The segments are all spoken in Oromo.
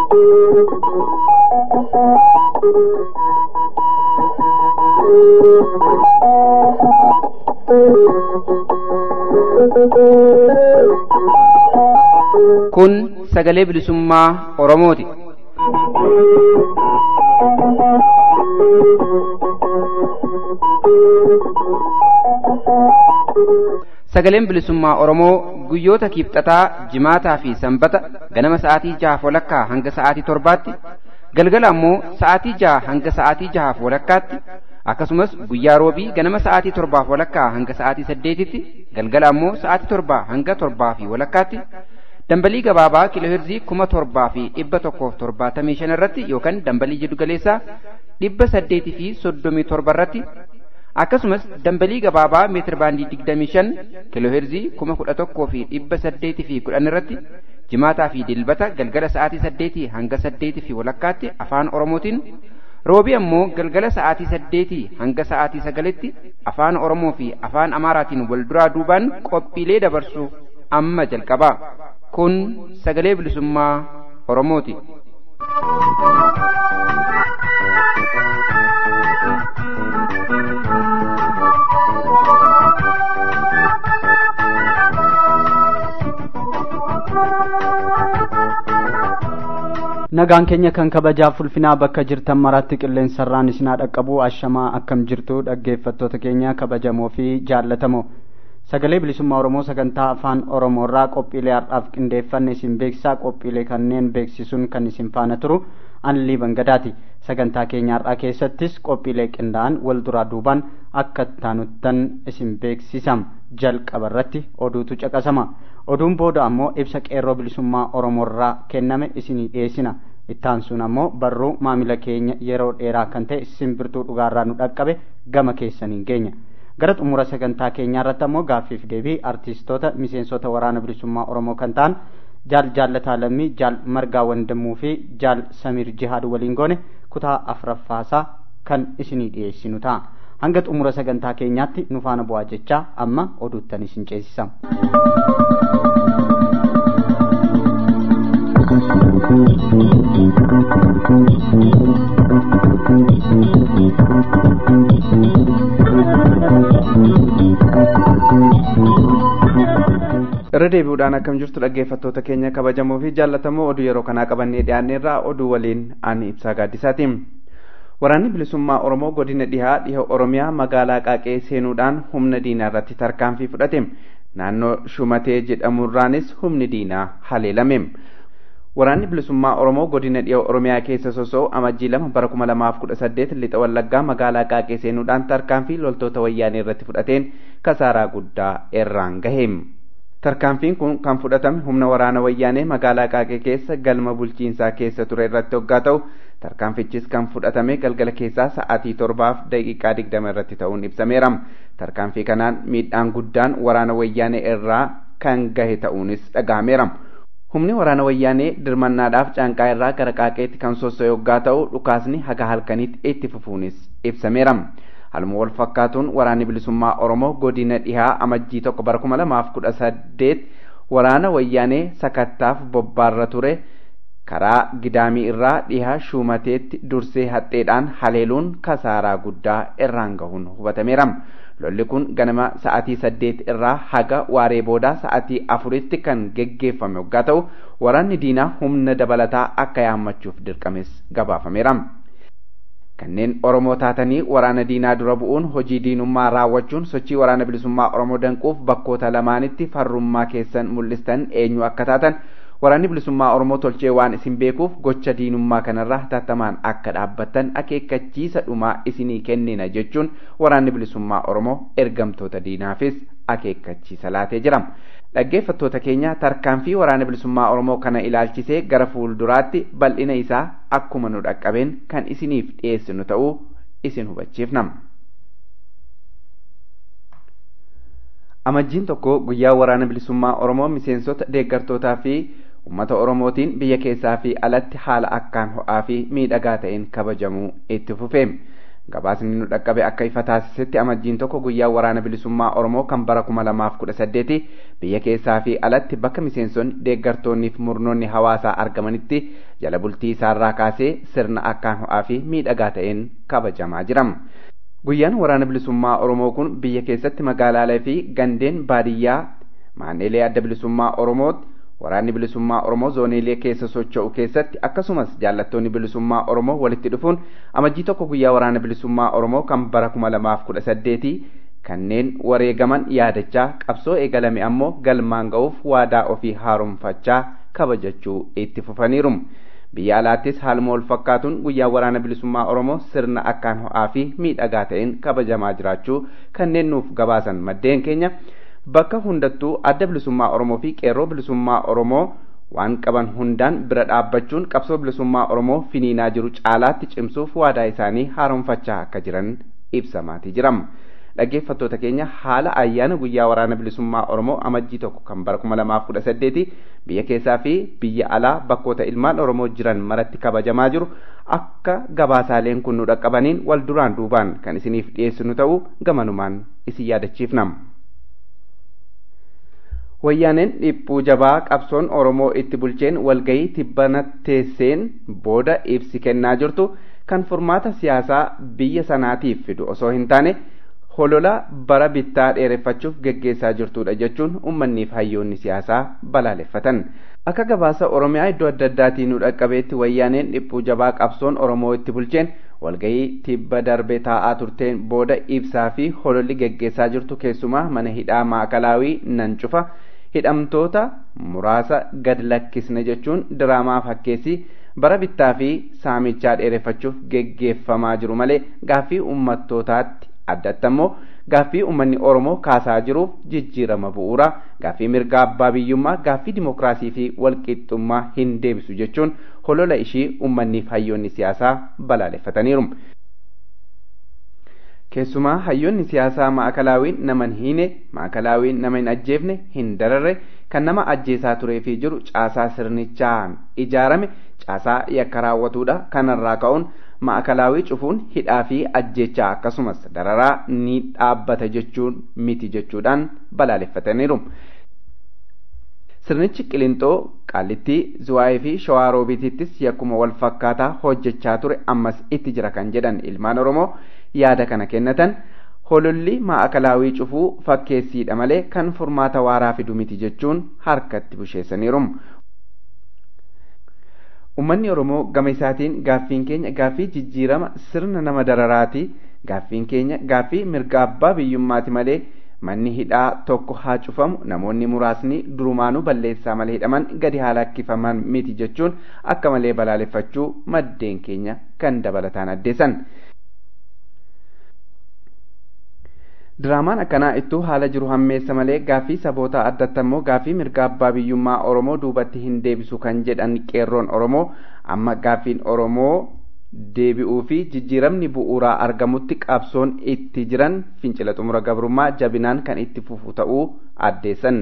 Kun sagalee bilisummaa Oromooti. Sagaleen bilisummaa Oromoo guyyoota kiibxataa, jimaataa fi sanbata ganama sa'aatii jahaaf walakkaa hanga sa'aatii torbaatti, galgala ammoo sa'aatii jaha hanga sa'aatii jahaaf walakkaatti, akkasumas guyyaa roobii ganama sa'aatii torbaaf walakkaa hanga sa'aatii saddeetitti, galgala ammoo sa'aatii torbaa hanga torbaa fi walakkaatti, dambalii gabaabaa kiilooheerzii kuma torbaa fi dhibba tokkoof torbaatamii shan irratti yookaan dambalii jiddu galeessaa dhibba saddeetii fi soddomii torba irratti akkasumas dambalii gabaabaa meetir baandii digdamii shan kiilooheerzii kuma kudha tokkoo fi dhibba saddeetii fi kudhan irratti jimaataa fi dilbata galgala sa'aatii saddeetii hanga saddeetii fi walakkaatti afaan oromootiin roobii ammoo galgala sa'aatii saddeetii hanga sa'aatii sagalitti afaan oromoo fi afaan amaaraatiin wal duraa duubaan qophiilee dabarsu amma jalqabaa kun sagalee bilisummaa oromooti. nagaan keenya kan kabajaaf ulfinaa bakka jirtan maraatti qilleensarraan isinaa dhaqqabu ashamaa akkam jirtu dhaggeeffattoota keenya kabajamoo fi jaallatamoo sagalee bilisummaa oromoo sagantaa afaan oromoorraa qophiilee har'aaf qindeeffanne isin beeksisaa qophiilee kanneen beeksisuun kan isin faana turu anlii bangadaati sagantaa keenya har'aa keessattis qophiilee qindaa'an wal duraa duubaan akka taanuttan isin beeksisam jalqaba irratti oduutu caqasama oduun booda ammoo ibsa qeerroo bilisummaa oromoorraa kenname isinii dhiyeessina ittaansuun ammoo barruu maamila keenya yeroo dheeraa kan ta'e simbirtuu dhugaarraa nu dhaqqabe gama keessaniin geenya gara xumura sagantaa keenyaa irratti ammoo gaaffiif deebii artiistoota miseensota waraana bilisummaa oromoo kan ta'an jaal jaallataa lammii jaal margaa wandamuu fi jaal samiir jihaad waliin goone kutaa afuraffaasaa kan isinii dhiyeessinu ta'a hanga xumura sagantaa keenyaatti nu faana bu'aa jechaa amma oduuttan isin ceesisam. irra deebi'uudhaan akkam jirtu dhaggeeffattoota keenya kabajamoo fi jaallatamoo oduu yeroo kanaa qabannee dhiyaanneerraa oduu waliin ani ibsaa gaaddisaati waraanni bilisummaa oromoo godina dhihaa dhiha oromiyaa magaalaa qaaqee seenuudhaan humna diinaa irratti tarkaanfii fudhate naannoo shumatee jedhamurraanis humni diinaa haleelame waraanni bilisummaa oromoo godina dhiha oromiyaa keessa sosoo amajjii lama bara kuma lamaaf kudha saddeet lixa wallaggaa magaalaa qaaqee seenuudhaan tarkaanfii loltoota wayyaanee irratti fudhateen kasaaraa guddaa irraan gahe tarkaanfiin kun kan fudhatame humna waraana wayyaanee magaalaa qaaqee keessa galma bulchiinsaa keessa ture irratti hoggaa ta'u tarkaanfichis kan fudhatame galgala keessaa sa'aatii torbaaf daqiiqaa digdama irratti ta'uun ibsameera tarkaanfii kanaan miidhaan guddaan waraana wayyaanee irraa kan gahe ta'uunis dhagahameera humni waraana wayyaanee dirmannaadhaaf caanqaa irraa gara qaaqeetti kan sossoo'e hoggaa ta'u dhukaasni haga halkanitti itti fufuunis ibsameera haluma wal fakkaatuun waraanni bilisummaa oromoo godina dhihaa amajjii tokko bara kuma lamaaf kudha saddeet waraana wayyaanee sakattaaf bobbaarra ture karaa gidaamii irraa dhihaa shumateetti dursee haxxeedhaan haleeluun kasaaraa guddaa irraan gahuun hubatameera lolli kun ganama sa'atii saddeet irraa haga waaree boodaa sa'atii afuritti kan geggeeffame hoggaa ta'u waraanni diinaa humna dabalataa akka yaammachuuf dirqames gabaafameera. kanneen oromoo taatanii waraana diinaa dura bu'uun hojii diinummaa raawwachuun sochii waraana bilisummaa oromoo danquuf bakkoota lamaanitti farrummaa keessan mul'istan eenyu akka taatan waraanni bilisummaa oromoo tolchee waan isin beekuuf gocha diinummaa kanarraa hatattamaan akka dhaabbattan akeekkachiisa dhumaa isinii kennina jechuun waraanni bilisummaa oromoo ergamtoota diinaafis akeekkachiisa laatee jira. dhaggeeffattoota keenya tarkaanfii waraana bilisummaa oromoo kana ilaalchisee gara fuulduraatti bal'ina isaa akkuma nu dhaqqabeen kan isiniif dhiyeessinu ta'uu isin hubachiifna. amajjiin tokko guyyaa waraana bilisummaa oromoo miseensota deeggartootaa fi uummata oromootiin biyya keessaa fi alatti haala akkaan ho'aa fi miidhagaa ta'een kabajamuu itti fufe gabaasni nu dhaqqabe akka ifa taasisetti amajjiin tokko guyyaa waraana bilisummaa oromoo kan bara kuma lamaaf kudha saddeeti biyya keessaa fi alatti bakka miseensonni deeggartoonnii fi murnoonni hawaasaa argamanitti jala bultii isaarraa kaasee sirna akkaan ho'aa fi miidhagaa ta'een kabajamaa jira. guyyaan waraana bilisummaa oromoo kun biyya keessatti magaalaalee fi gandeen baadiyyaa maan'ilee adda bilisummaa oromootti waraanni bilisummaa oromoo zooniilee keessa socho'u keessatti akkasumas jaallattoonni bilisummaa oromoo walitti dhufuun amajjii tokko guyyaa waraana bilisummaa oromoo kan bara kuma lamaaf kudha saddeetii kanneen wareegaman yaadachaa qabsoo eegalame ammoo galmaan ga'uuf waadaa ofii haaromfachaa kabajachuu itti fufaniiru. biyya alaattis haaluma wal fakkaatuun guyyaa waraana bilisummaa oromoo sirna akkaan ho'aa fi miidhagaa ta'een kabajamaa jiraachuu kanneen nuuf gabaasan maddeen keenya bakka hundattuu adda bilisummaa oromoo fi qeerroo bilisummaa oromoo waan qaban hundaan bira dhaabbachuun qabsoo bilisummaa oromoo finiinaa jiru caalaatti cimsuuf waadaa isaanii haaromfachaa akka jiran ibsamaatii jiram. dhaggeeffattoota keenya haala ayyaana guyyaa waraana bilisummaa oromoo amajjii tokko kan bara kuma lamaaf kudha saddeeti biyya keessaa fi biyya alaa bakkoota ilmaan oromoo jiran maratti kabajamaa jiru akka gabaasaaleen kun nu dhaqqabaniin wal duraan duubaan kan isiniif dhiyeessinu ta'uu gamanumaan isin yaadachiifnam. wayyaaneen dhiphuu jabaa qabsoon oromoo itti bulcheen walgayii tibbana teesseen booda ibsi kennaa jirtu kan furmaata siyaasaa biyya sanaatiif fidu osoo hin taane holola bara bittaa dheereffachuuf geggeessaa jirtudha jechuun uummanniif hayyoonni siyaasaa balaaleffatan akka gabaasa oromiyaa iddoo adda addaatii nu dhaqqabeetti wayyaaneen dhiphuu jabaa qabsoon oromoo itti bulcheen walgayii tibba darbe taa'aa turteen booda ibsaa fi hololli geggeessaa jirtu keessumaa mana hidhaa maakalaawii nan cufa hidhamtoota muraasa gad lakkisne jechuun diraamaa fakkeessii bara bittaa fi saamichaa dheereffachuuf geggeeffamaa jiru malee gaaffii ummattootaatti addatti ammoo gaaffii uummanni oromoo kaasaa jiruuf jijjiirama bu'uuraa gaaffii mirga abbaa biyyummaa gaaffii dimokiraasii fi walqixxummaa hin deebisu jechuun holola ishii uummanniif hayyoonni siyaasaa balaaleffataniiru. keessumaa hayyoonni siyaasaa maakalaawwiin nama hin hiine maakalaawwiin nama hin ajjeefne hin dararre kan nama ajjeesaa turee fi jiru caasaa sirnichaan ijaarame caasaa yakka raawwatuudha kanarraa ka'uun maakalaawwii cufuun hidhaa fi ajjechaa akkasumas dararaa ni dhaabbata jechuun miti jechuudhaan balaaleffataniiru. sirnichi qilintoo qaallittii zuwaayii fi shawaa roobiitittis yakkuma wal fakkaataa hojjechaa ture ammas itti jira kan jedhan ilmaan oromoo yaada kana kennatan hololli maakalaawwii cufuu fakkeessiidha malee kan furmaata waaraa fidu miti jechuun harkatti busheessaniiru. Uummanni Oromoo gama isaatiin gaaffiin keenya gaaffii jijjiirama sirna nama dararaati. Gaaffiin keenya gaaffii mirga abbaa biyyummaati malee manni hidhaa tokko haa cufamu namoonni muraasni durumaanuu balleessaa malee hidhaman gadi haa lakkifaman miti jechuun akka malee balaaleffachuu maddeen keenya kan dabalataan addeessan. Diraamaan akkanaa ittuu haala jiru hammeessa malee gaaffii saboota addatti ammoo gaaffii mirga abbaa biyyummaa Oromoo duubatti hin deebisu kan jedhan qeerroon Oromoo amma gaaffiin Oromoo deebi'uu fi jijjiiramni bu'uuraa argamutti qabsoon itti jiran fincila xumura gabrummaa jabinaan kan itti fufu ta'uu addeessan.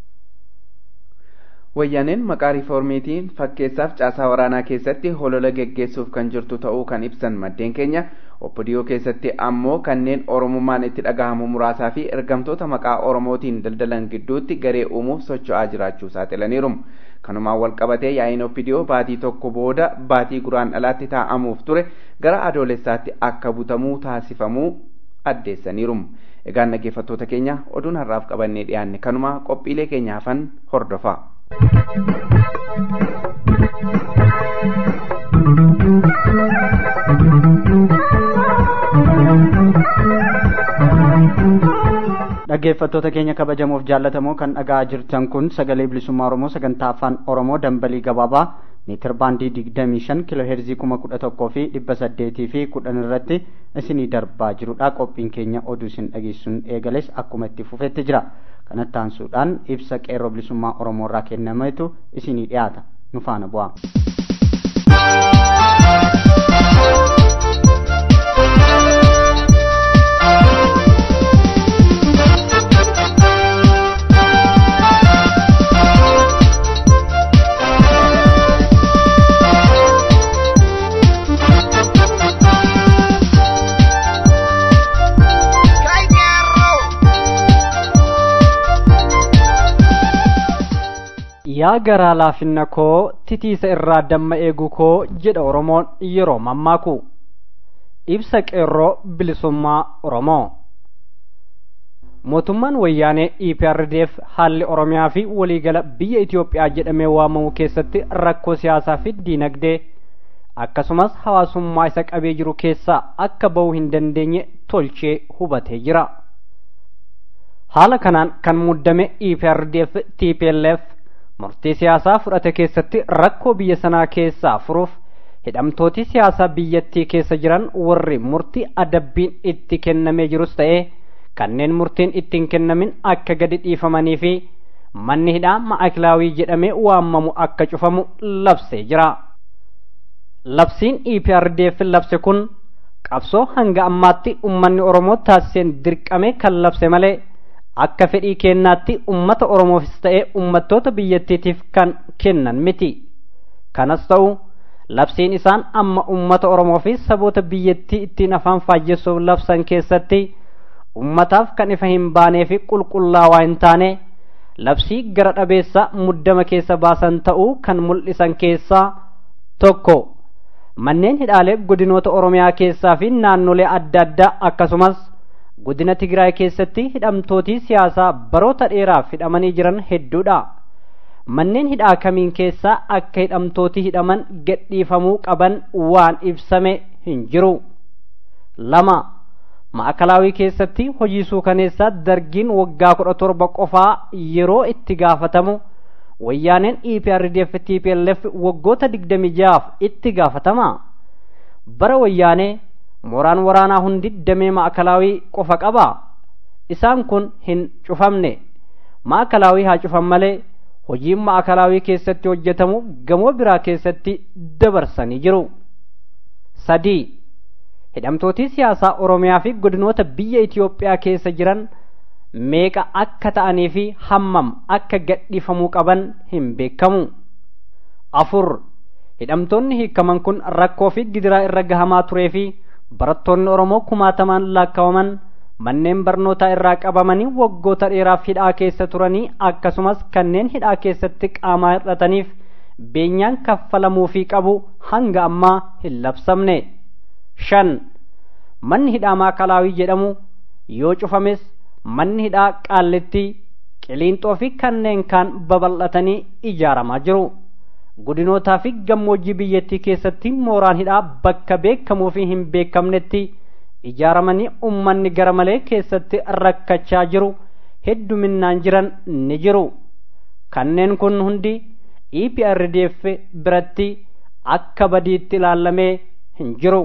Wayyaaneen maqaa riiformiitiin fakkeessaaf caasaa waraanaa keessatti holola geggeessuuf kan jirtu ta'uu kan ibsan maddeen keenya oppidiyoo keessatti ammoo kanneen oromummaan itti dhagahamu muraasaa fi ergamtoota maqaa oromootiin daldalan gidduutti garee uumuuf socho'aa jiraachuu saaxilaniiru. kanumaan wal qabatee yaa'iin oppidiyoo baatii tokko booda baatii guraandhalaatti taa'amuuf ture gara adoolessaatti akka butamuu taasifamuu addeessaniiru. Egaan dhaggeeffattoota keenya oduun har'aaf qabannee dhiyaanne kanuma qophiilee keenya hafan hordofaa. dhaggeeffattoota keenya kabajamoof jaallatamoo kan dhaga'aa jirtan kun sagalee bilisummaa oromoo sagantaa afaan oromoo dambalii gabaabaa meetir baandii digdamii shan kiiloo heerzii kuma kudha tokkoo fi dhibba saddeetii fi kudhan irratti isinii darbaa jirudha qophiin keenya oduu isin dhageessuun eegales akkuma itti fufetti jira kanatti aansuudhaan ibsa qeerroo bilisummaa oromoo irraa kennametu isinii dhiyaata nu faana bu'aa. yaa garaa laafinna koo titiisa irraa damma eegu koo jedha oromoon yeroo mammaaku ibsa qeerroo bilisummaa oromoo mootummaan wayyaanee EPRDF haalli oromiyaa fi waliigala biyya Itoophiyaa jedhamee waamamu keessatti rakkoo siyaasaa fi diinagdee akkasumas hawaasummaa isa qabee jiru keessaa akka ba'uu hin dandeenye tolchee hubatee jira. Haala kanaan kan muddame EPRDF TPLF murtii siyaasaa fudhate keessatti rakkoo biyya sanaa keessaa furuuf hidhamtooti siyaasaa biyyattii keessa jiran warri murtii adabbiin itti kennamee jirus ta'ee kanneen murtiin ittiin kennamin akka gadi dhiifamanii fi manni hidhaa ma'akilaawii jedhamee waamamu akka cufamu labsee jira. Labsiin EPRDF labse kun qabsoo hanga ammaatti ummanni Oromoo taasiseen dirqame kan labse malee akka fedhii kennaatti ummata Oromoofis ta'ee ummattoota biyyattiitiif kan kennan miti. Kanas ta'u labsiin isaan amma ummata Oromoo fi saboota biyyattii ittiin afaan faajjessuuf labsan keessatti ummataaf kan ifa hin baanee fi qulqullaawaa hin taane labsii gara dhabeessa muddama keessa baasan ta'uu kan mul'isan keessaa tokko manneen hidhaalee godinoota oromiyaa keessaa fi naannolee adda addaa akkasumas godina tigraay keessatti hidhamtootii siyaasaa baroota dheeraaf hidhamanii jiran hedduudha manneen hidhaa kamiin keessaa akka hidhamtootii hidhaman gadhiifamuu qaban waan ibsame hin jiru lama ma'akalaawii keessatti hojii suukaneessaa dargiin waggaa kudha torba qofaa yeroo itti gaafatamu wayyaaneen EPRDF TPLF waggoota digdami jaaf itti gaafatama bara wayyaanee mooraan waraanaa hundi damee ma'akalaawii qofa qaba isaan kun hin cufamne ma'akalaawii haa cufan malee hojiin ma'akalaawii keessatti hojjetamu gamoo biraa keessatti dabarsanii jiru sadii hidhamtootii siyaasaa oromiyaa fi godinoota biyya Itoophiyaa keessa jiran meeqa akka ta'anii fi hammam akka gadhiifamuu qaban hin beekamu. afur hidhamtoonni hiikaman kun rakkoo fi gidiraa irra gahamaa turee fi barattoonni oromoo kumaatamaan laakkawaman manneen barnootaa irraa qabamanii waggoota dheeraaf hidhaa keessa turanii akkasumas kanneen hidhaa keessatti qaamaa hir'ataniif beenyaan kaffalamuu fi qabu hanga ammaa hin labsamne. shan manni hidhaa maakalaawii jedhamu yoo cufames manni hidhaa qaallitti qiliinxoo fi kanneen kaan babal'atanii ijaaramaa jiru godinootaa fi gammoojjii biyyattii keessatti mooraan hidhaa bakka beekamuu fi hin beekamnetti ijaaramanii ummanni gara malee keessatti rakkachaa jiru hedduminaan jiran ni jiru kanneen kun hundi EPRDF biratti akka badiitti ilaalamee hin jiru.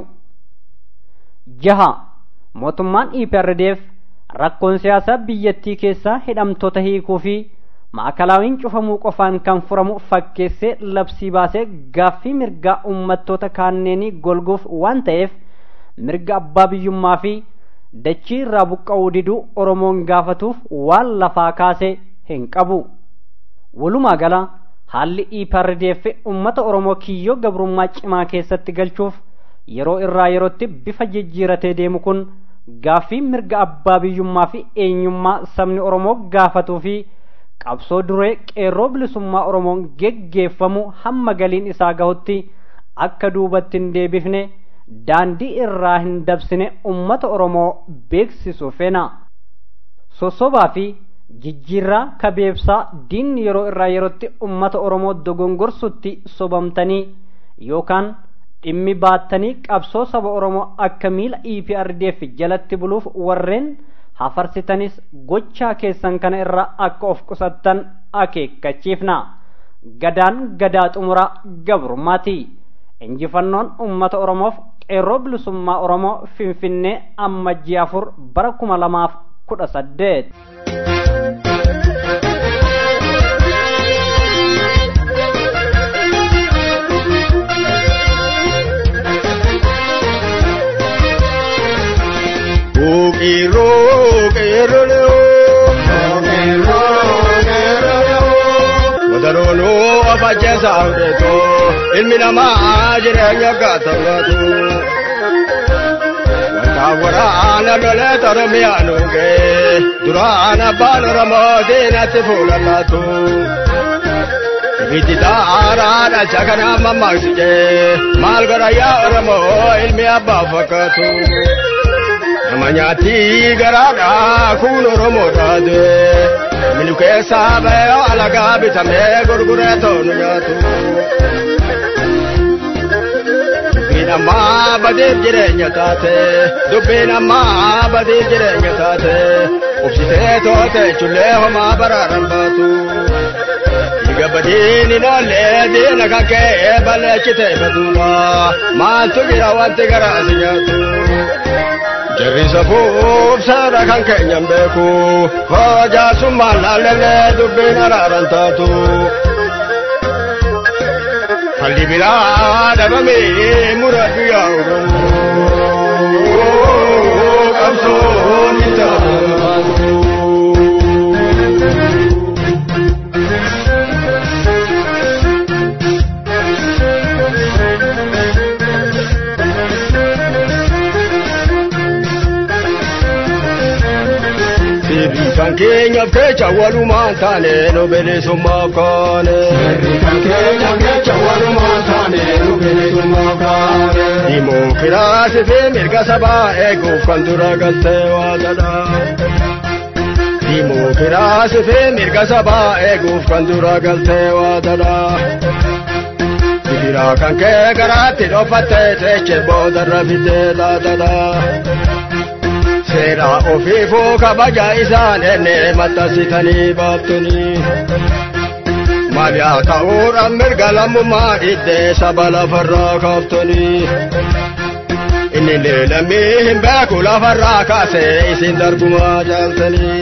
jaha mootummaan EPRDF rakkoon siyaasaa biyyattii keessaa hidhamtoota hiikuu fi ma'akalaawiin cufamuu qofaan kan furamu fakkeessee labsii baasee gaaffii mirgaa uummattoota kaanneenii golguuf waan ta'eef mirga abbaa biyyummaa fi dachii irraa buqqa'uu diduu oromoon gaafatuuf waan lafaa kaase hin qabu walumaa gala haalli EPRDF uummata oromoo kiyyoo gabrummaa cimaa keessatti galchuuf yeroo irraa yerootti bifa jijjiiratee deemu kun gaaffii mirga abbaa biyyummaa fi eenyummaa sabni oromoo gaafatuu fi qabsoo duree qeerroo bilisummaa oromoon geggeeffamu hamma galiin isaa gahutti akka duubatti hin deebifne daandii irraa hin dabsine ummata oromoo beeksisuu feena sossobaa fi jijjiirraa kabeebsaa diinni yeroo irraa yerootti ummata oromoo dogongorsutti sobamtanii yookaan dhimmi baattanii qabsoo saba oromoo akka miila EPRDF jalatti buluuf warreen hafarsitanis gochaa keessan kana irraa akka of qusattan akeekkachiifna gadaan gadaa xumura gabrummaati injifannoon ummata oromoof qeerroo bilisummaa oromoo finfinnee ammajjii afur bara kuma lamaaf kudha saddeet. Ukiro keroleo Ukiro keroleo Wadarono afachesa udeto Ilmi namaa jireenya gaatangatu Wanta waraana lole toromiyaanuge Duraana baan Oromoo diinatti fuulallatu Ibiddi xaaraadha saganaa mammaksijee maal godha yaa Oromoo ilmi abbaa fakkaatu. Nama nyaatti garaadha kun Oromoo taate. Minu keessaa ba'ee alagaa bitamee gurguree toonu nyaatu. Dubbiin ammaa badeef jireenya taate. Dubbiin ammaa badeef jireenya taate. Obsitee toote chullee homaa baraaran baatu. Dhiiga badiin hin oolle diina kan ka'ee balleechite baduudha. Maaltu jira wanti garaa si nyaatu. Jarrisa fuubsaadha kan keenyan beeku. Hojaasummaan laallee dubbiin araaran taatu. Falli biraa dhabamee muradhu yaa Oromoo. Qabsoon hin taatu. kan keenyaaf kecha walumaan taane nu bilisummaaf kaane. kan keenyaaf kecha walumaan taane nu bilisummaaf kaane. Dimookiraasii fi mirga sabaa eeguuf kan dura galtee waaqadha. Dimookiraasii fi mirga sabaa eeguuf kan dura galtee waaqadha. Gidiraa kan kee garaatti dhofattee teessee boodarra fittee laatadha. seera ofiifuu kabaja isaan enne maxxansitanii baaftanii. Maal yaa ta'uudhaan mirga lammummaa iddee saba lafarraa kaaftanii. Inni leelamii hin beeku lafarraa kaasee isin darbumaa jaaltanii.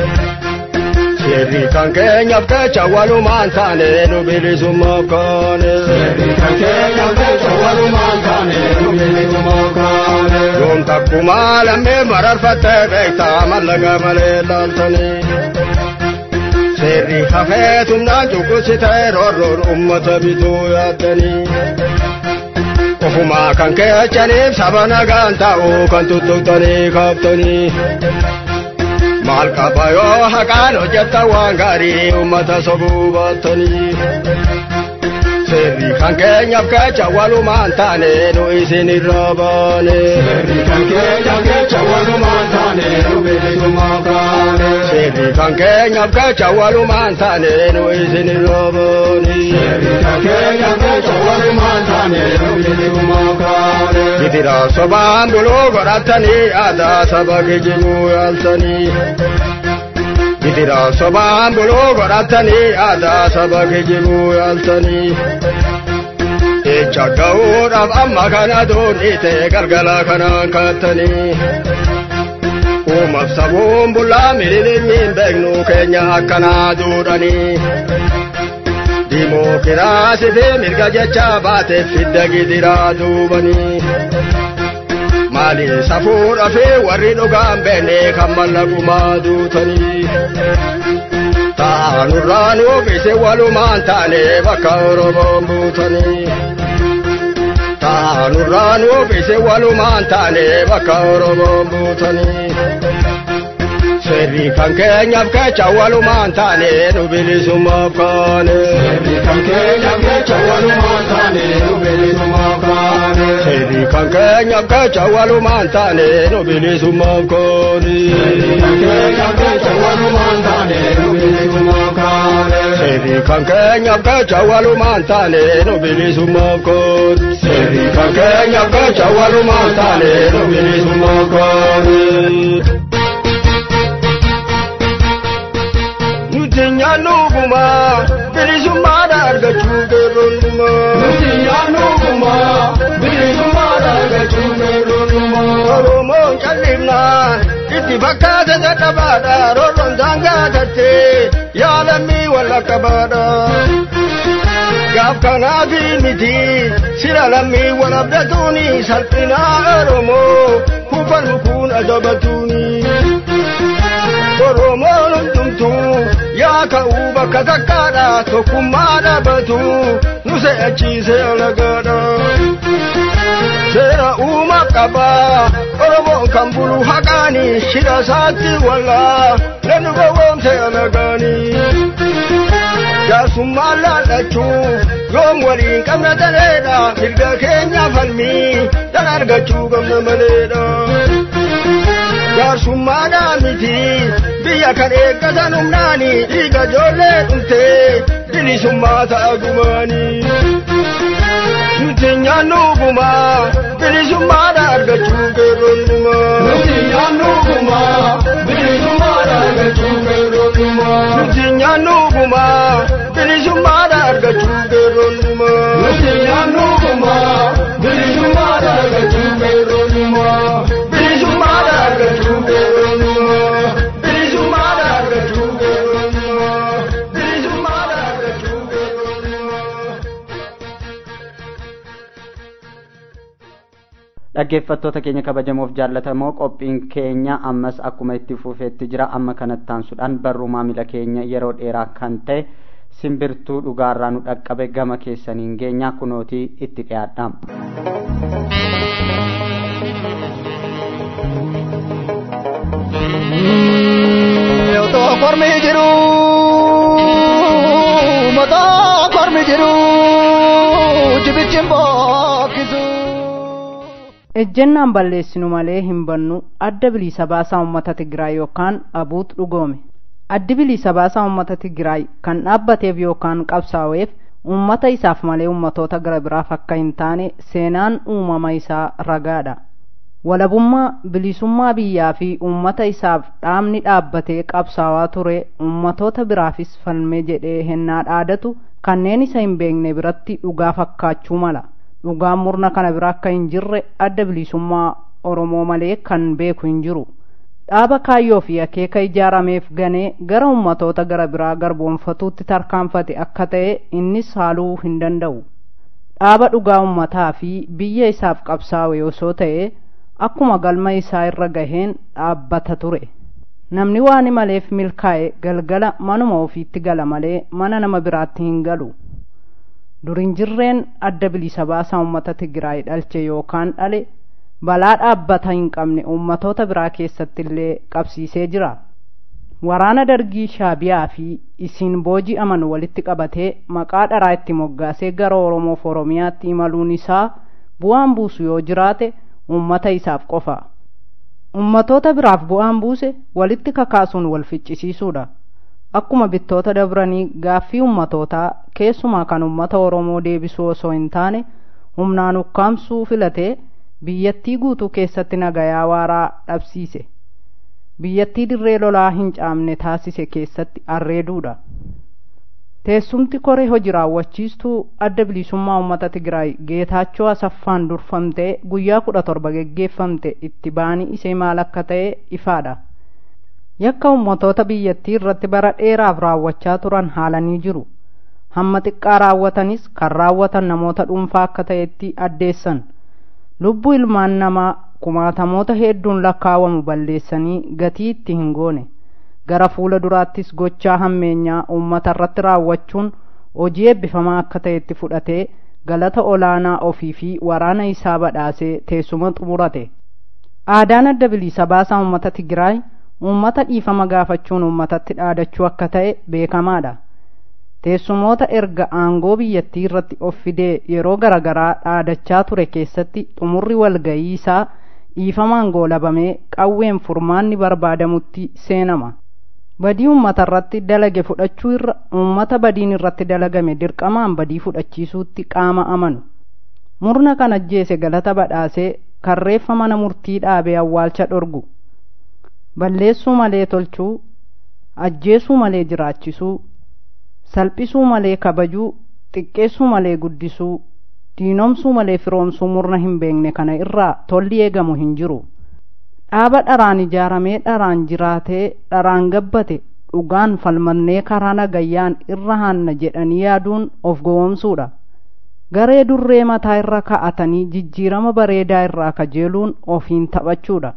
Seerri kan keenyaaf kecha walumaan taane nu bilisummaaf kaane. Seerri kan keenyaaf kecha walumaan taane nu bilisummaaf kaane. Yoom takkumaa lammii mararfattee beektaa mallaqa malee laaltanii. Seerri hafee tumnaan cunqursitee roorroon uummata bituu yaaddanii. Ofumaa kan keechaniif saba nagaan ta'uu kan tuttuqxanii kaaftanii. Maal qaba yoo haqaan hojjetta waan gaarii uummata sobuu baattanii. Seerri kan keenyaaf kecha walumaan taane nu isin irraa baane. Seerri kan keenyaaf kecha walumaan taane nu bilisummaaf kaane. Seerri kan keenyaaf kecha walumaan taane nu isin irraa baane. Seerri kan keenyaaf kecha walumaan taane nu bilisummaaf kaane. Gidira sobaan buluu godhatanii aadaa saba kijibuu yaaltanii. Gidira sobaan buluu godhatanii aadaa saba kijibuu yaaltanii. Echa ga'uudhaaf amma kana doonite galgala kanaan kattanii. Uumaaf sabuun bullaa mililimmiin beeknu keenya akkanaa duudhanii. Dimookiraasii fi mirga jecha baateef fidda gidiraa duubanii. Maali safuudha fi warri dhugaan beekne kan mallaqumaa duutanii. Taanurraa nuufise walumaan taane bakka Oromoon buutanii. Taanurraa nuufise walumaan taane bakka Oromoon buutanii. Seerri kan keenyaaf kecha walumaan taane nu bilisummaaf kaane. Seerri kan keenyaaf kecha walumaan taane nu bilisummaaf kaane. Seerri kan keenyaaf kecha walumaan taane nu bilisummaaf kaane. Seerri kan keenyaaf kecha walumaan taane nu bilisummaaf kaane. Seerri kan keenyaaf kecha walumaan taane nu bilisummaaf kaane. Seerri kan keenyaaf kecha walumaan taane nu bilisummaaf kaane. Nuti nyaannuguma bilisummaadha argachuu geerroonnuma. Nuti nyaannuguma bilisummaadha argachuu geerroonnuma. Oromoon callimnaan itti fakkaate dadhabaadha roorroon daangaa tattee yaalammii wal qabaadha. Gaaf kanaafi miti sira lammii wal abdatuuni salphinaa Oromoo kufan kun ajabatuuni. Oromoon hundumtuu yaa ka'uu bakka takkaadha tokkummaa dhaabatu nu se'achiisee alagaadha. Seera uumaaf qaba Oromoon kan bulu haqaanii shira isaatti wallaa namni gowwoomse alagaanii. jaarsummaan laallachuu yoom waliin qabna taleedha mirga keenya falmii dhan argachuu qabna maleedha jaarsummaadhaa miti biyya kan eeggatan humnaani dhiiga ijoollee dhumtee bilisummaa ta'a gumaanii nuti nyaannu gumaa bilisummaadha argachuu qeerroonnumaa Nuti nyaannu gumaa bilisummaadha argachuu qeerroonnumaa. nuti nyaannu gumaa bilisummaadha argachuu qeerroonnumaa Nuti nyaannu gumaa bilisummaadha argachuu qeerroonnumaa. bilisummaadha argachuu qeerroonnumaa bilisummaadha argachuu qeerroonnumaa bilisummaadha argachuu qeerroonnumaa. dhaggeeffattoota keenya kabajamoof jaallatamoo qophiin keenya ammas akkuma itti fufeetti jira amma kanatti aansuudhaan barruu maamila keenya yeroo dheeraa kan ta'e simbirtuu dhugaarraa nu dhaqqabe gama keessaniin geenya kunootii itti dhiyaadha. Otoo kormi jiru mataa kormi jiru jibichin bookkisu. ejjennaan balleessinu malee hin bannu adda bilisa baasaa uummata Tigraay yookaan abuut dhugoome. Addi bilisa baasaa uummata Tigraay kan dhaabbateef yookaan qabsaa'eef uummata isaaf malee uummatoota gara biraaf akka hin taane seenaan uumama isaa ragaadha. Walabummaa bilisummaa biyyaa fi uummata isaaf dhaabni dhaabbatee qabsaawaa ture uummatoota biraafis falmee jedhee hennaa dhaadatu kanneen isa hin beekne biratti dhugaa fakkaachuu mala. dhugaan murna kana bira akka hin jirre adda bilisummaa oromoo malee kan beeku hin jiru dhaaba kaayyoo fi akeeka ijaarameef ganee gara ummatoota gara biraa garboonfatuutti tarkaanfate akka ta'e innis haaluu hin danda'u dhaaba dhugaa ummataa fi biyya isaaf qabsaa'e osoo ta'e akkuma galma isaa irra gaheen dhaabbata ture namni waan maleef milkaa'e galgala manuma ofiitti gala malee mana nama biraatti hin galu durin jirreen adda bilisa baasaa uummata Tigraay dhalche yookaan dhale balaa dhaabbata hin qabne uummatoota biraa keessatti illee qabsiisee jira. Waraana dargii shaabiyaa fi isiin booji'aman walitti qabatee maqaa dharaa itti moggaasee gara Oromoof Oromiyaatti imaluun isaa bu'aan buusu yoo jiraate uummata isaaf qofa. Uummatoota biraaf bu'aan buuse walitti kakaasuun wal ficcisiisuudha. akkuma bittoota dabranii gaaffii ummatootaa keessumaa kan ummata oromoo deebisuu osoo hin taane humnaan ukkaamsuu filatee biyyattii guutuu keessatti nagayaa waaraa dhabsiise biyyattii dirree lolaa hin caamne taasise keessatti arreeduudha teessumti koree hojii raawwachiistuu adda bilisummaa uummata tigraay geetaachoo asaffaan durfamtee guyyaa kudha torba geggeeffamte itti baanii isee maal akka ta'e ifaadha yakka ummatoota biyyattii irratti bara dheeraaf raawwachaa turan haalanii jiru hamma xiqqaa raawwatanis kan raawwatan namoota dhuunfaa akka ta'etti addeessan lubbuu ilmaan namaa kumaatamoota hedduun lakkaawamu balleessanii gatii itti hin goone gara fuula duraattis gochaa hammeenyaa uummata irratti raawwachuun hojii eebbifamaa akka ta'etti fudhatee galata olaanaa ofii fi waraana isaa badhaasee teessuma xumurate aadaan adda bilisa baasaa uummata tigraay uummata dhiifama gaafachuun uummatatti dhaadachuu akka ta'e beekamaadha teessumoota erga aangoo biyyattii irratti of fidee yeroo garagaraa dhaadachaa ture keessatti xumurri walgayii isaa dhiifamaan goolabamee qawween furmaanni barbaadamutti seenama badii uummata irratti dalage fudhachuu irra uummata badiin irratti dalagame dirqamaan badii fudhachiisuutti qaama amanu murna kan ajjeese galata badhaasee karreeffa mana murtii dhaabee awwaalcha dhorgu balleessuu malee tolchuu ajjeesuu malee jiraachisuu salphisuu malee kabajuu xiqqeessuu malee guddisuu diinomsuu malee firoomsuu murna hin beekne kana irraa tolli eegamu hin jiru dhaaba dharaan ijaaramee dharaan jiraatee dharaan gabbate dhugaan falmannee karaa nagayyaan irra haanna jedhanii yaaduun of gowwomsuudha garee durree mataa irra ka'atanii jijjiirama bareedaa irraa kajeeluun ofiin taphachuudha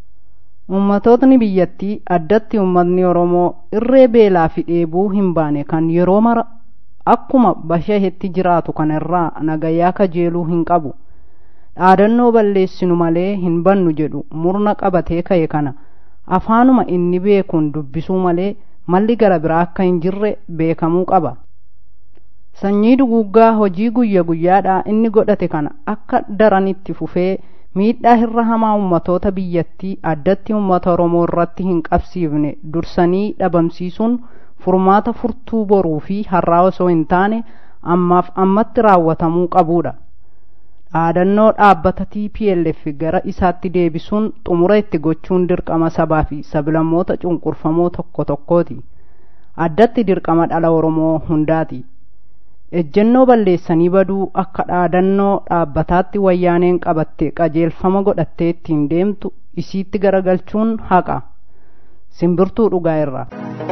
ummatootni biyyattii addatti ummatni oromoo irree beelaa fi dheebuu hin baane kan yeroo mara akkuma bashahetti jiraatu kana irraa nagayaa kajeeluu hin qabu dhaadannoo balleessinu malee hin bannu jedhu murna qabatee ka'e kana afaanuma inni beekuun dubbisuu malee malli gara biraa akka hin jirre beekamuu qaba sanyii duguuggaa hojii guyya guyyaadhaa inni godhate kana akka daranitti fufee miidhaa hirra hamaa ummatoota biyyattii addatti ummata oromoo irratti hin qabsiifne dursanii dhabamsiisuun furmaata furtuu boruu fi har'aa osoo hin taane ammaaf ammatti raawwatamuu qabuudha dhaadannoo dhaabbata tplf gara isaatti deebisuun xumura itti gochuun dirqama sabaa fi sablammoota cunqurfamoo tokko tokkooti addatti dirqama dhala oromoo hundaati ejjennoo balleessanii baduu akka dhaadannoo dhaabbataatti wayyaaneen qabatte qajeelfama godhattee ittiin deemtu isiitti garagalchuun haqa simbirtuu dhugaa irraa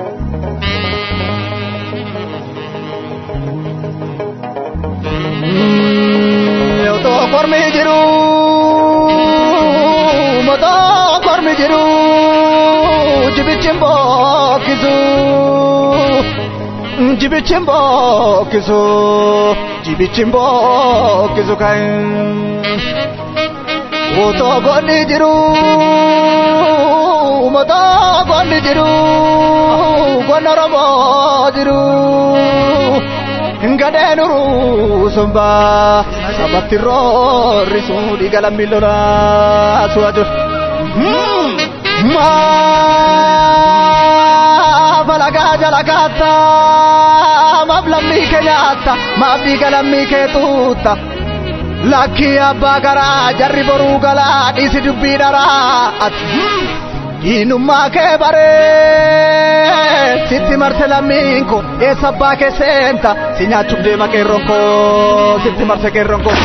Otoo kormi jiru motoo kormi jiru jibichin bookkisu jibichin bookkisu jibichin bookkisu kan otoo gonni jiru motoo gonni jiru gonna oromoo jiru. gadeen uruu sumbaa sabatti roorrisuu dhiiga lammii lolaa su'atu. Maaf alagaa jala kaata maaf lammii kee nyaata maaf dhiiga lammii kee tuutta. Lakkii abbaa garaa jarri boruu galaa dhiisi dubbii dharaa. Diinummaa kee baree sitti marte lammiin koo eessa abbaa kee seenta si nyaachuuf deema qeerroon koo sitti marse qeerroon koo.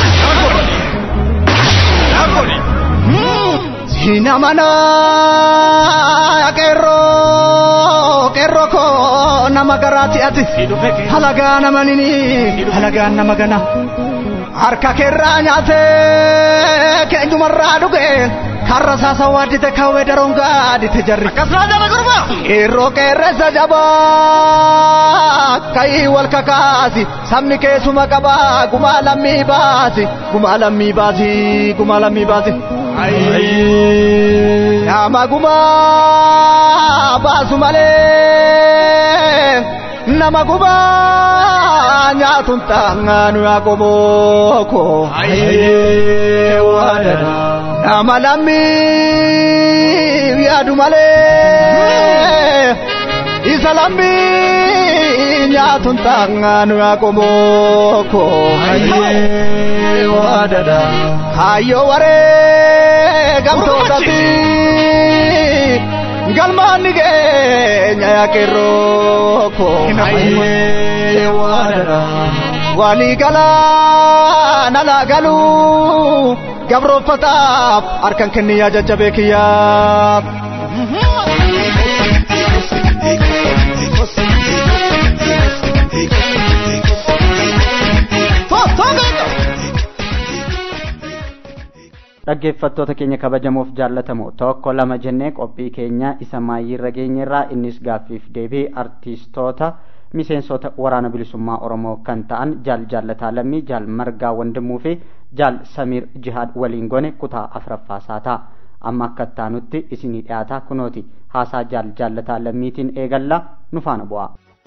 Siina manaa qeerroo qeerroo koo nama garaati ati halagaa nama nini halagaan nama gana harka keerraa nyaatee keenyumarraa dhugee. karra saasa waaddite kawwee daroon gaadite jarri. Akkasumas jaba gurba. Qeerroo qeerressa jabaa ka'ii wal kakaasi sabni keessuma qabaa gumaa lammii baasi gumaa lammii baasi gumaa lammii baasi. Nama gumaa baasu malee nama gumaa nyaatuun taangaanu yaa qomooko. Nama lammii yaadu malee isa lammii nyaatuun taangaanu yaa qomooko. Hayyoo waree gamtootatti galmaan ni keenya yaa qeerrooko. Walii galaa nalaa galuu. gabroofataaf harkan kenni yaa jajjabee kiyyaaf. dhaggeeffattoota keenya kabajamoof jaallatamoo tokko lama jennee qophii keenya isa maayyiirra geenyerraa innis gaaffiif deebii artiistoota miseensota waraana bilisummaa oromoo kan ta'an jaal jaallataa lammii jaal margaa wandimuu fi jaal samiir jihaad waliin gone kutaa afuraffaasaa ta'a amma akka taanutti isinii dhiyaataa kunooti haasaa jaal jaallataa lammiitiin eegallaa nu faana bu'aa.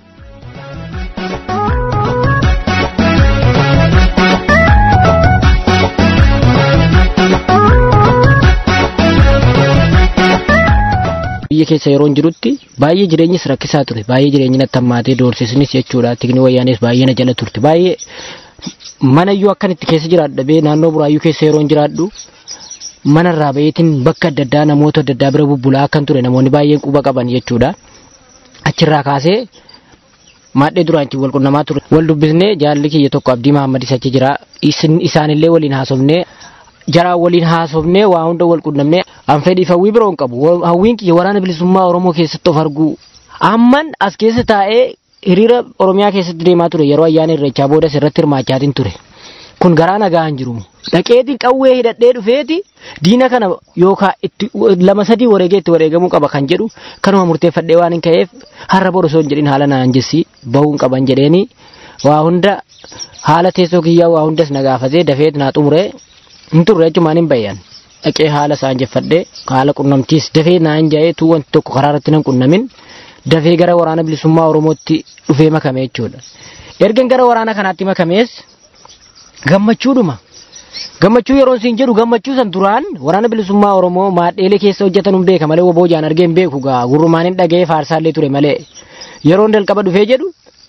biyya keessa yeroo jirutti baay'ee jireenyis rakkisaa ture baay'ee jireenyi natti hammaatee doorsisnis jechuudha tikni wayyaanis baay'ee na jala turte baay'ee mana iyyuu akkan itti keessa jiraadha bee naannoo buraayyuu keessa yeroo jiraadhu mana irraa bayeetiin bakka adda addaa namoota adda addaa bira bubbulaa akkan ture namoonni baay'een quba qaban jechuudha achirraa kaasee maadhee duraanchi wal qunnamaa ture wal dubbisnee jaalli kiyya tokko abdii mahammadis achi jira isaanillee waliin haasofnee jaraa waliin haasofnee waa hunda wal qunnamnee an fedhiif hawwii biroon qabu hawwiin kiyya waraana bilisummaa oromoo keessatti of arguu amman as keessa taa'ee hiriira oromiyaa keessatti deemaa ture yeroo ayyaana irreechaa boodas irratti hirmaachaatiin ture kun garaa nagaa hin jiru dhaqeetiin qawwee hidhadhee dhufeeti diina kana yookaan itti lama sadii wareegee itti wareegamuu qaba kan jedhu kanuma murteeffadhee waan hin ka'eef har'a bor osoo hin jedhin haala naan jessi bahuun qaban jedheeni waa hunda haala teessoo kiyyaa waa hundas na gaafatee dafeet naa xumuree hin turre jechumaan hin bayyan dhaqee haala isaan jeffadhee haala qunnamtiis dafee naan jaa'ee tuu wanti tokko karaa irratti nan qunnamin dafee gara waraana bilisummaa oromootti dhufee makame jechuudha. ergan gara waraana kanaatti makamees gammachuudhuma gammachuu yeroon siin jedhu gammachuu san duraan waraana bilisummaa oromoo maadheelee keessa hojjetan hin beeka malee woboo jaan argee hin beeku gaa gurrumaan hin dhaga'ee faarsaallee ture malee yeroon jalqaba dhufee jedhu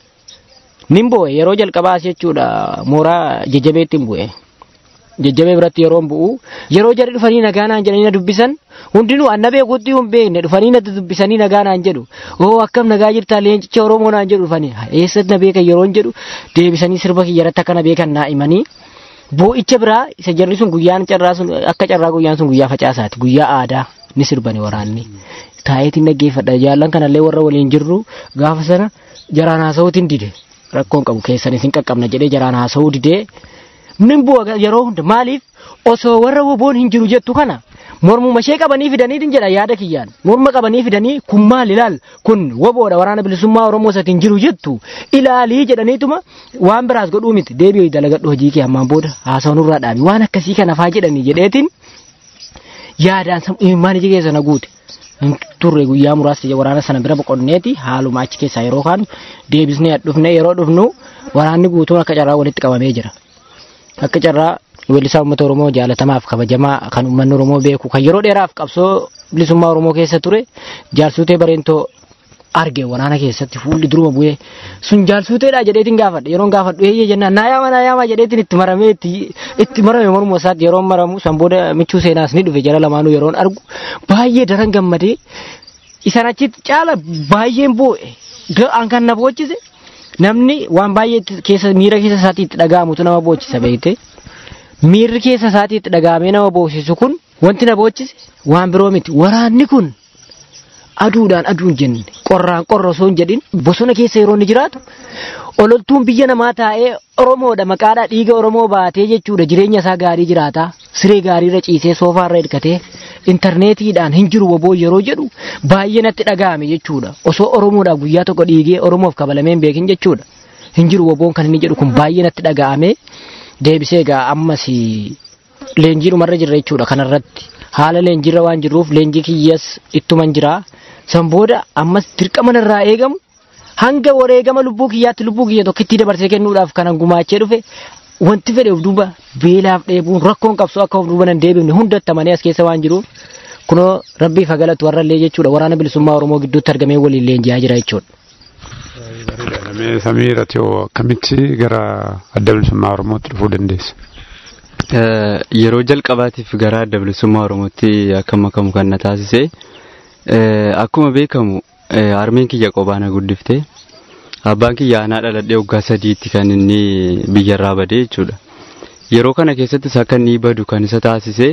nin bu'e yeroo jalqabaas jechuudha mooraa jajjabeetti hin bu'e. jajjabee biratti yeroo bu'u yeroo jarri dhufanii nagaa naan jedhanii na dubbisan hundinuu anna beekutti hin beekne dhufanii na dubbisanii nagaa naan jedhu oo akkam nagaa jirtaa leencicha oromoo naan jedhu dhufanii eessatti na beekan yeroo jedhu deebisanii sirba kiyyarratti akka na beekan naa himanii boo'icha biraa isa jarri sun guyyaan carraa sun akka carraa guyyaan sun guyyaa facaasaati guyyaa aadaa ni sirbani waraanni taayetiin dhaggeeffadha jaallan kanallee warra waliin jirru gaafa sana jaraan haasa'uutiin dide rakkoon qabu keessanis hin qaqqabna jedhee jaraan haasa'uu didee nin bu'a yeroo hunda maaliif osoo warra woboon hin jiru jettu kana mormuma ishee qabanii fidanii din jedha yaada kiyyaan morma qabanii fidanii kun maal ilaal kun woboodha waraana bilisummaa oromoo isatti hin jiru jettu ilaalii jedhaniituma waan biraas godhuu miti deebi'u dalagadhu hojii kee ammaan booda haasawaan irraa dhaabi waan akkasii kana faa jedhanii jedheetiin yaadaan imimmaan iji keessa na guute turre guyyaa muraasa waraana sana bira boqonneeti haaluma achi keessaa yeroo kaanu deebisnee dhufne yeroo dhufnu waraanni guutuun akka carraa walitti qabamee jira. akka carraa weellisaa uummata oromoo jaalatamaaf kabajamaa kan uummanni oromoo beeku kan yeroo dheeraaf qabsoo bilisummaa oromoo keessa ture jaalsuutee bareentoo arge waraana keessatti fuulli duruma bu'ee sun jaalsuuteedha jedheetiin gaafadha yeroon gaafadhu eeyyee jennaan naayaama naayaama jedheetiin itti maramee itti marame mormuma isaatti yeroon maramu san booda michuu seenaas ni dhufe jara lamaanuu yeroon argu baay'ee daran gammadee isan achitti caala baay'een boo'e an kan na boochise namni waan baay'ee keessa miira keessa isaatii itti dhaga'amutu nama boochisa beekte miirri keessa isaatii itti dhaga'amee nama boosisu kun wanti na boochise waan biroo miti waraanni kun aduudhaan aduun jenne qorraan qorra osoo hin jedhin bosona keessa yeroo inni jiraatu ololtuun biyya namaa taa'ee oromoodha maqaadhaa dhiiga oromoo baatee jechuudha jireenya isaa gaarii jiraata siree gaariirra ciisee soofaarra hirkatee intarneetiidhaan hin jiru woboo yeroo jedhu baay'ee natti dhaga'ame jechuudha osoo oromoodhaaf guyyaa tokko dhiigee oromoof kabalamee hin beekin jechuudha hin jiru woboon kan inni jedhu kun baay'ee natti dhaga'ame deebisee egaa ammas leenjii dhumarra jirra jechuudha kanarratti haala leenjiirra waan jirruuf leenjii kiyyas ittuman jira san booda ammas dirqama narraa eegamu hanga wareegama lubbuu kiyyaatti lubbuu kiyya tokkittii dabarsee kennuudhaaf kanan gumaachee dhufe wanti fedhe of duuba beelaaf dheebuun rakkoon qabsoo akka of duuba nan deebifne hundattamanii as keessa waan jiruuf kunoo rabbiif hagalatu warrallee jechuudha waraana bilisummaa oromoo gidduutti argamee waliin leenji'aa jira jechuudha. Mee samii irratti hoo akkamitti gara adda bilisummaa oromootti dhufuu dandeessa? Yeroo jalqabaatiif gara adda bilisummaa oromootti akka makamu kan na taasise akkuma beekamu harmeen kiyya qobaana guddifte abbaan kiyya aanaa dhaladhee waggaa sadiitti kan inni biyyarraa badee jechuudha. Yeroo kana keessattis akka inni badu kan isa taasise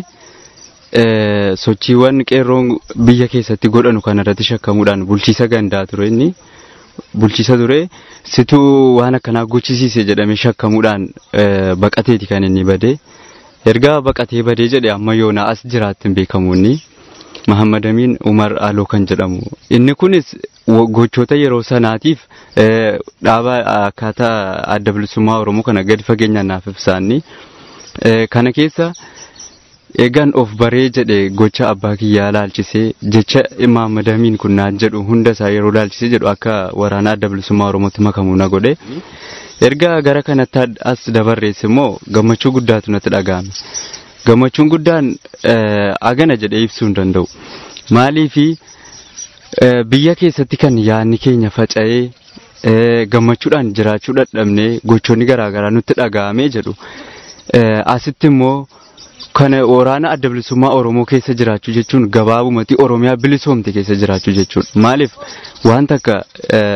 sochiiwwan qeerroon biyya keessatti godhanu kanarratti shakkamuudhaan bulchiisa gandaa ture inni. bulchisa ture situu waan akkanaa gochisiise jedhamee shakkamuudhaan baqateeti kan inni badee erga baqatee badee jedhe amma yoona as jiraatti hin beekamu inni Mahammad Amin Umar Aloo kan jedhamu inni kunis gochoota yeroo sanaatiif dhaaba akkaataa adda bilisummaa Oromoo kana gadi fageenyaan naaf ibsaanni kana keessa eegan of baree jedhe gocha abbaa kiyyaa laalchisee jecha Mahammad Amin kun naan jedhu hunda isaa yeroo laalchisee jedhu akka waraana adda bilisummaa Oromootti makamuu na godhe. Erga gara kanatti as dabarrees immoo gammachuu guddaatu natti dhaga'ame. Gammachuun guddaan agana jedhee ibsuu hin danda'u. Maaliifi biyya keessatti kan yaadni keenya faca'ee gammachuudhaan jiraachuu dadhabnee gochoonni garaagaraa nutti dhaga'amee jedhu. Asitti immoo kana waraana adda bilisummaa Oromoo keessa jiraachuu jechuun gabaabumatti Oromiyaa bilisoomte keessa jiraachuu jechuudha. Maaliif wanta akka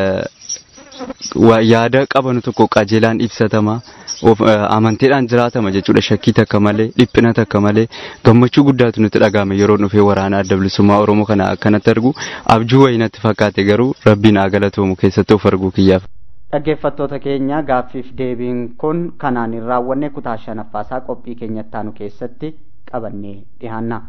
yaada qabanu tokko qajeelaan ibsatama amanteedhaan jiraatama jechuudha shakkii takka malee dhiphina takka malee gammachuu guddaatu nutti dhagahame yeroo dhufee waraana adda bilisummaa Oromoo kana akkanatti argu abjuu wayii natti fakkaate garuu rabbiin haa galatoomu keessatti of arguu kiyyaaf. dhaggeeffattoota keenya gaaffiif deebiin kun kanaan hin raawwanne kutaa shanaffaasaa qophii keenyatti aanu keessatti qabannee dhihaanna.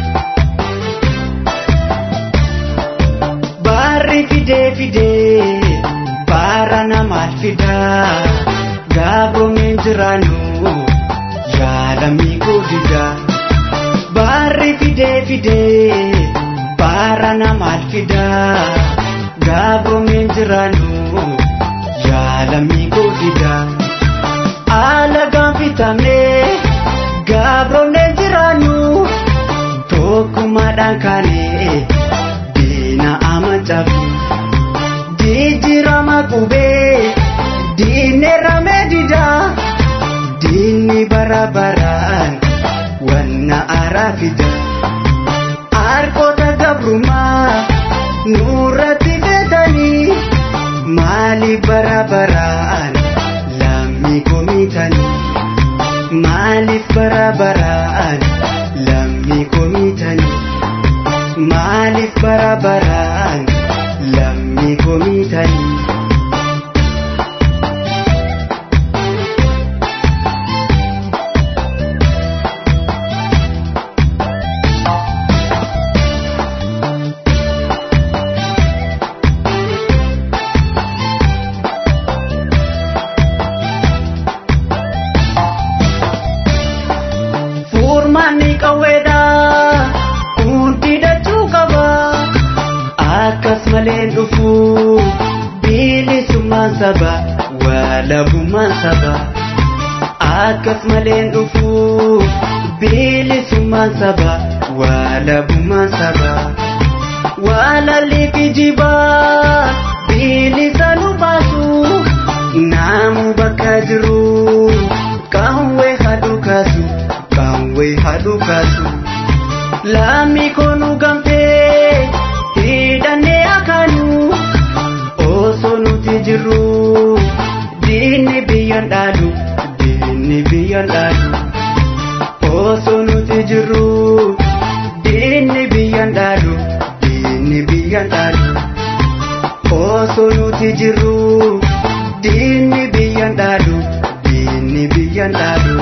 fidee fidee jiraannu yaalamii godida baarri fidee fidee baara namaal fida gabroomeen jiraannu yaalamii godida alagaan fitamnee gabroomeen jiraannu tokkummaadhaan kaanee diina amacabu jijjiirama qubee diineerame dida diinni bara baraan wanna araa fida harkoota gabrumaa nurratti feetanii maali bara baraan lammii komiitanii maaliif bara baraan lammii komiitanii maaliif bara baraan lammii komiitanii. Furmaanni qawweedha hundi dachuu qaba akkas malee dhufu bilisummaan saba walabummaan saba akkas malee dhufu bilisummaan saba walabummaan saba walalli kijibaa bilisa nu baasu naamu bakka jiru qawwee hadhu kaasu. kanwe hadu kasu lami konu gamte hidhanne akanu oso nuti jiru diinni biyyan dhaalu diinni biyyan dhaalu oso nuti jiru diinni biyyan dhaalu diinni biyyan dhaalu oso nuti jiru diinni biyyan dhaalu diinni biyyan dhaalu.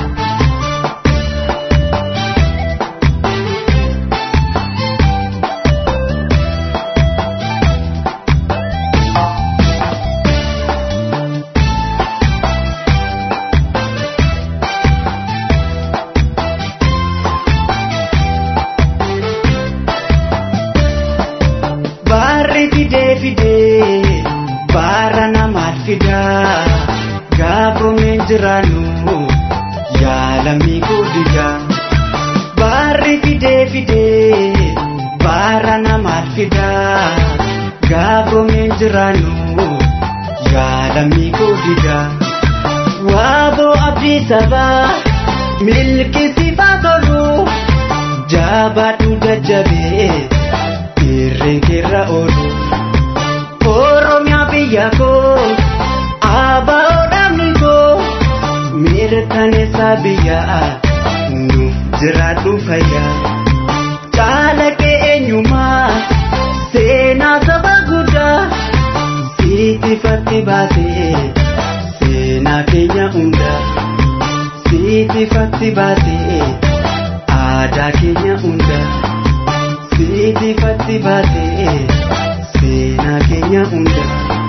Baarri fidee fidee baara namaal fida gabroomeen jiraannu yaalamii godida baarri fidee fidee baara namaal fida gabroomeen jiraannu yaalamii godida waaboo abdii sabaa milki sifaa tolu jabaadhu jajjabee. irreen keerra oolu oromiyaa biyya koo abbaa dhaabni koo mirkaneessa biyyaa nuuf jiraadhu fayyaa caalaqee eenyummaa seenaa saba guddaa siitifatti baasee seenaa keenya hundaa siitifatti baasee aadaa keenya hundaa. siitifatti baatee seenaa keenya hunda.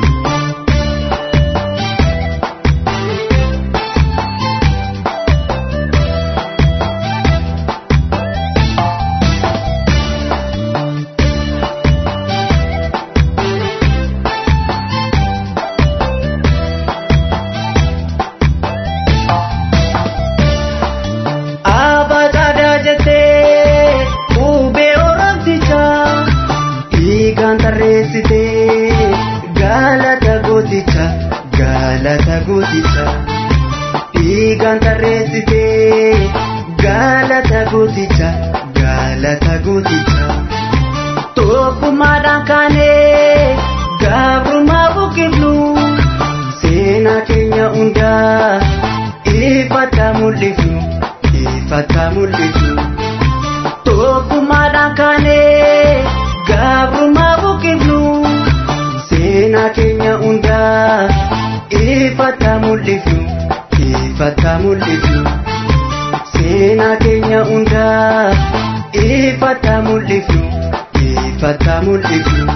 Abaadaa jettee qubee oromtichaa dhiigaan tarreessitee galata gooticha galata gooticha dhiigaan tarreessitee galata gooticha galata gooticha tokkummaadhaan kaanee gabrummaa buqqifnu seenaa keenya hundaa ifata mul'ifnu ifata mul'ifnu tokkummaadhaan kaanee gabrummaa buqqifnu seenaa keenya hundaa ifata mul'ifnu ifata mul'ifnu seenaa keenya hundaa ifata mul'ifnu ifata mul'ifnu.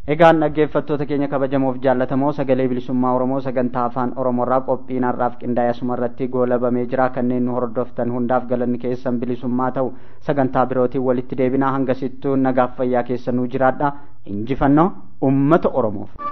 egaan dhaggeeffattoota keenya kabajamoof jaallatamoo sagalee bilisummaa oromoo sagantaa afaan oromoorraa qophiin har'aaf qindaa'e asuma irratti goolabamee jira kanneen nu hordoftan hundaaf galanni keessan bilisummaa ta'u sagantaa birootiin walitti deebinaa hangasittuu nagaaf fayyaa keessa nuu jiraadha injifannoo ummata oromoof.